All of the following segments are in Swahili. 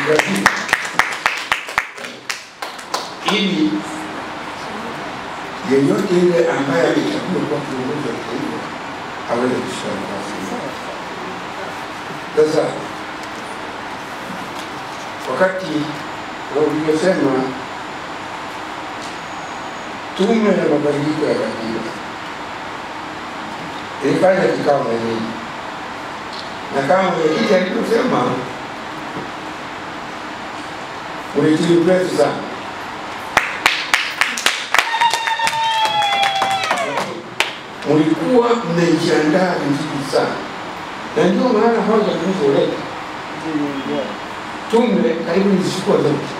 Brazil ili yeyote yule ambaye amechaguliwa kuwa kiongozi wa taifa aweze kushika nafasi hiyo. Sasa wakati ulivyosema tume ya mabadiliko ya katiba ilifanya kikao na nyinyi, na kama mwenyekiti alivyosema, ulitimu mrefu sana mlikuwa mmejiandaa vizuri sana, na ndio maana hoja tulizoleta tume karibu nizishukua zote.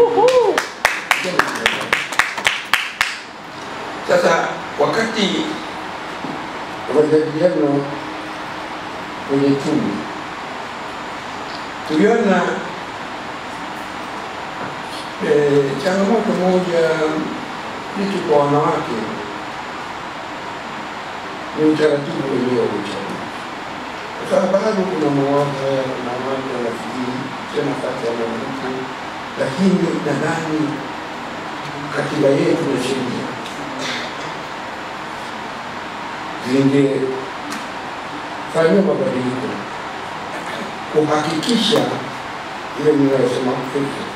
Sasa wakati wa majadiliano kwenye tume tuliona eh, changamoto moja vitu kwa wanawake ni utaratibu wenyewe wa uchaguzi, kwa sababu bado kuna mawazo haya na watu wanafikiri sio nafasi ya mwanamke, lakini nadhani katiba yetu na sheria zingefanyiwa mabadiliko kuhakikisha ile mnayosema 50